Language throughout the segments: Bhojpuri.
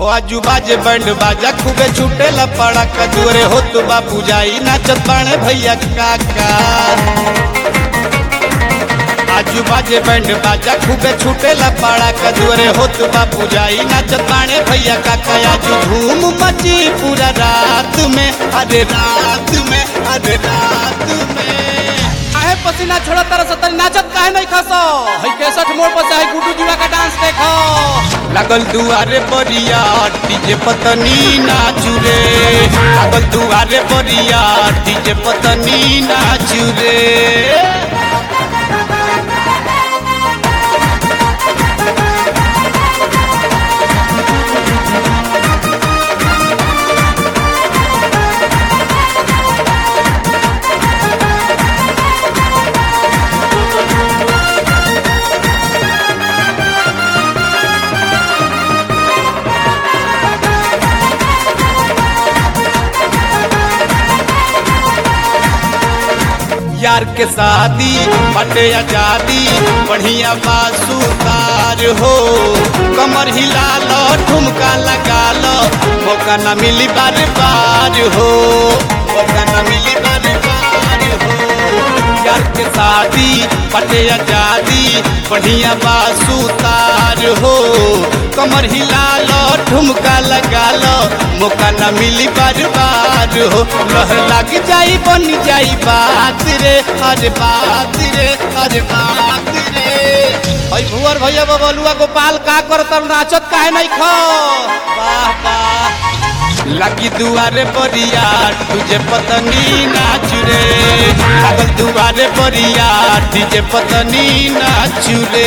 ओ आजू बाजे बैंड बाजा खूबे छूटेला पड़ा कजूरे हो तू बाबू जाई नाचत बाणे भैया काका आजू बाजे बैंड बाजा खूबे छूटेला पड़ा कजूरे हो तू बाबू जाई नाचत बाणे भैया काका आजू धूम मची पूरा रात में अरे रात में अरे रात में काहे पसीना छोड़ा तरह से तनी नाचत काहे नहीं खसो हई केसठ मोड़ पर से हई गुड्डू जुड़ा का डांस देखो लागल दुआरे बरिया डीजे पतनी नाचू रे लागल दुआरे बरिया डीजे पतनी नाचू रे यार के शादी बटे आजादी बढ़िया बासुदार हो कमर हिला लो ठुमका लगा लो मौका ना मिली बार बार हो मौका ना मिली बार बार हो यार के शादी बटे आजादी बढ़िया बासुदार हो कमर हिला लो ठुमका लगा लो मौका ना मिली बार बार हो रह लग जाई बन जाई बात रे अरे बात रे अरे बात रे हई भुवर भैया बबलुआ गोपाल का करत नाचत काहे नहीं खो वाह वाह लगी दुआरे बरिया तुझे पतनी नाच रे लागल दुआरे बरिया तुझे पतनी नाच रे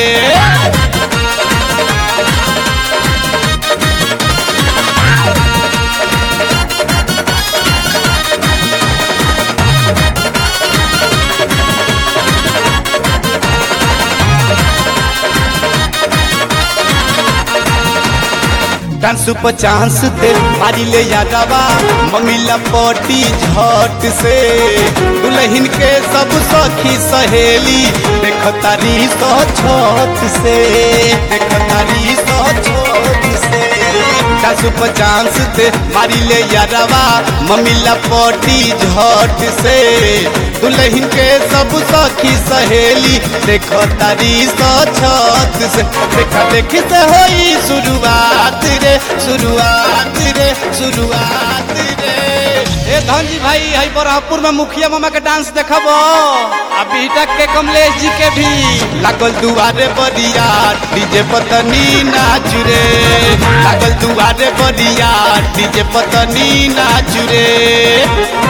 डांस पर चांस दे मारी ले यादवा ममिला पटी झट से दुल्हन के सब सखी सहेली देख तारी सौ छत से देख तारी सौ छत से डांस पर चांस दे मारी ले यादवा ममिला पटी झट से दुल्हन के सब सखी सहेली देख तारी सौ छत से देखा देखी से होई शुरुआत रे शुरुआत रे शुरुआत रे ए धनजी भाई हई बरहपुर में मुखिया मामा के डांस देखबो आ बीटक के कमलेश जी के भी लागल दुआरे बरिया डीजे पतनी नाच रे लागल दुआरे बरिया डीजे पतनी नाच रे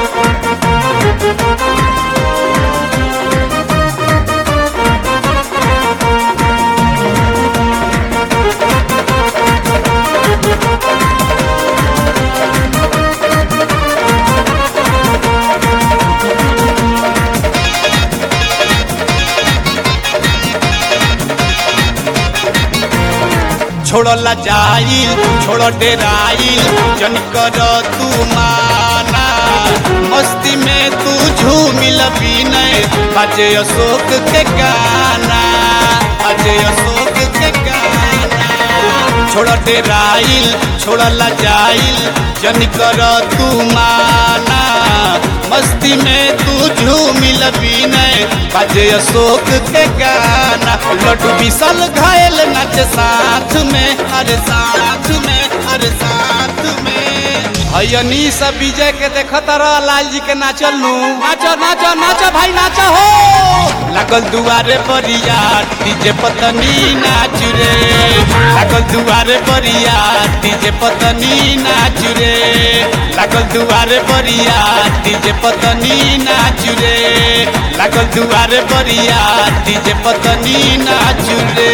छोड़ला जाइल छोड़ डेराइल जन कर तू माना मस्ती में तू झूमिल विनय बजे अशोक के गाना बजे अशोक के गाना छोड़ डेराइल छोड़ला जाइल जन कर तू माना मस्ती में तू झूमिल विनय बजे अशोक के गाना लड्डू विशाल घायल नाच साथ में अरे साथ में अरे साथ में हयनी सब विजय के देखत रह लाल जी के नाचल नु नाचो नाचो नाचो भाई नाचो हो लागल दुआरे बरिया डीजे पतनी नाच रे लागल दुआरे बरिया डीजे पतनी नाच रे लागल दुआरे बरिया डीजे पतनी नाच रे लागल दुआरे बरिया डीजे पतनी नाच रे